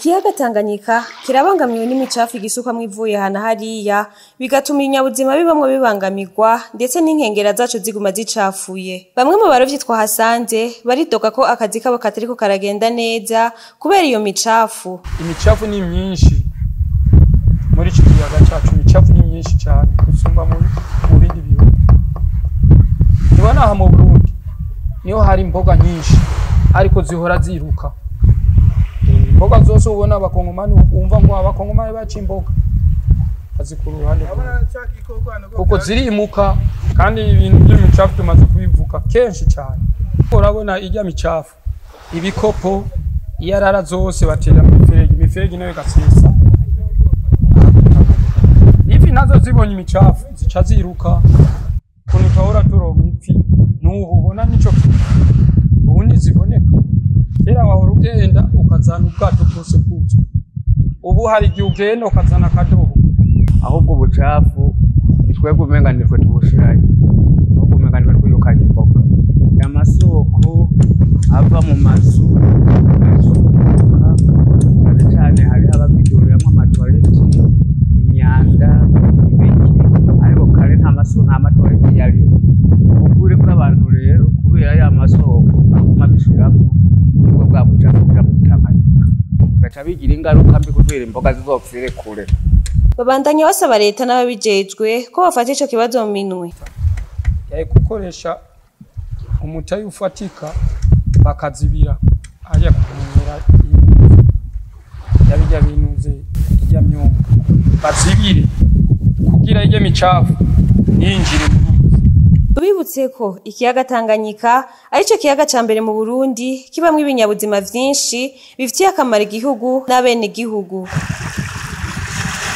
Ikiyaga Tanganyika kirabangamiwe n'imicafu igisukwamwo ivuye hana hariya bigatuma ibinyabuzima bibamwo bibangamirwa ndetse n'inkengera zaco ziguma zicafuye. Bamwe mu barovyi twahasanze baridoga ko akazi kabo katariko karagenda neza kubera iyo micafu. imicafu ni myinshi muri iki kiyaga cyacu imicafu ni myinshi cyane gusumba mu mu bindi bihugu nibona aha mu burundi niho hari imboga nyinshi ariko zihora ziruka Eh, imboga zose ubona abakongomani wumva ngo abakongomani baca imboga bazikura uruhande rumwe. kuko zirimuka kandi ibintu by'imicafu tumaze kubivuga kenshi cyane urabona ijya micafu ibikopo iyarara zose batera mu miferege imiferege nayo igasesa ifi nazo zibonye imicafu zica ziruka ukuntu tuhora turonka ifi n'ubu ubona nico kintu ubu ntiziboneka kera wahora ugenda ukazana ubwato bwose bwuzuye ubu hari igihe ugenda ukazana akadobo ahubwo ubucafu ni twebwe umenga nitwe tubushirayo ahubwo umenga nitwe twirukanye imboga amasoko ava mu mazu azunguruka cyane cyane hariho ababiduriramwo amatoileti imyanda ibiki ariko kare nta maso nta matoileti yariho ukuri bw'abantu rero kubera ya masoko aguma bishiramo nibwo bwa bucafu buja mu Tanganyika bigaca bigira ingaruka mbi kubera imboga zizopfire kure Babandanya basaba leta n'ababijejwe ko bafata ico kibazo mu minwe. yari gukoresha umutayi ufatika bakazibira ajya kumenyera yabijya binuze ijya myumba bazibire kugira ijya micafu yinjire mu ruzi Tubibutse ko ikiyaga Tanganyika arico kiyaga ca mbere mu Burundi kibamwo ibinyabuzima vyinshi bifitiye akamaro igihugu n'abenegihugu.